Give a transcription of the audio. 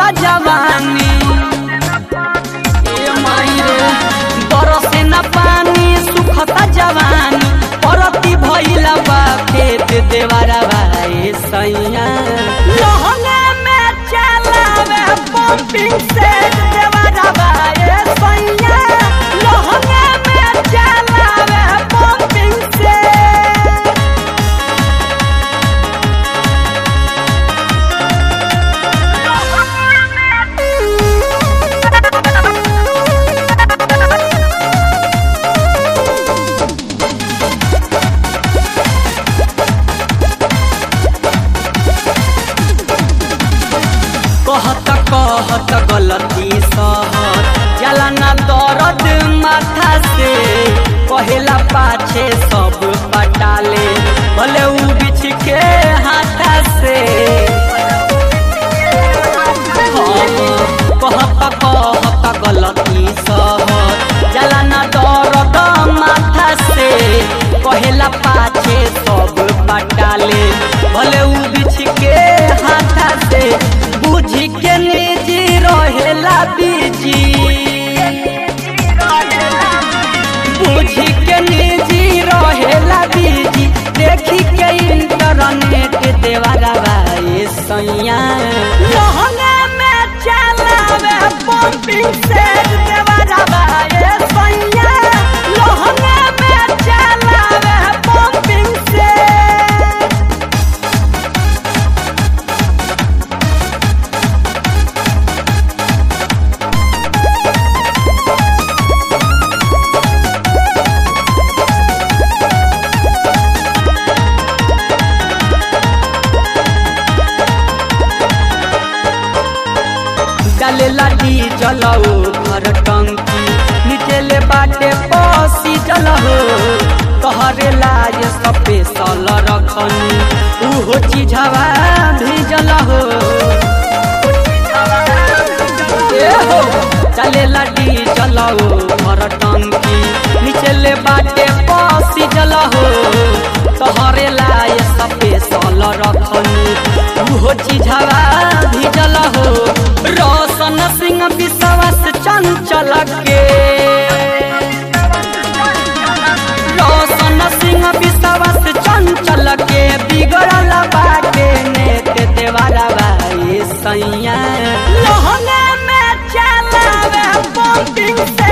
जवानी ए माई रे बरसे न पानी सुखता जवानी परती भइला बा खेत देवारा भाई सैया लहंगा में चलावे पंपिंग से देवारा भाई सैया लहंगा में चलावे पंपिंग से कहत कहत गलती सहत जला ना दर्द माथा से कहेला पाछे सब पटाले भले उ बिछ के हाथा से हाँ, कहत कहत गलती सहत जला ना दर्द माथा से कहेला पाछे सब पटाले भले उ बिछ के हाथा से बुझी के निजी रहेला बीजी बुझी के निजी रहेला बीजी देखी के इंटरनेट देवारा भाई सैया लहंगा में चलावे पंपिंग से देवारा भाई सैया लहंगा में चलावे पंपिंग से डालेला डीजल हो घर टंकी नीचे बाटे पसी जल हो कहरेला ये स्पेशल रखनी उहो चीजवा भेजल हो ए हो डालेला डीजल हो घर टंकी नीचे बाटे पसी जल हो कहरेला ये स्पेशल रखनी उहो चीजवा भेजल हो रोशन सिंह विश्वास चंचल के रोशन सिंह विश्वास चंचल के बिगड़ल बाटे नेत देवारा भाई सैया लहंगा में चलावे पंपिंग से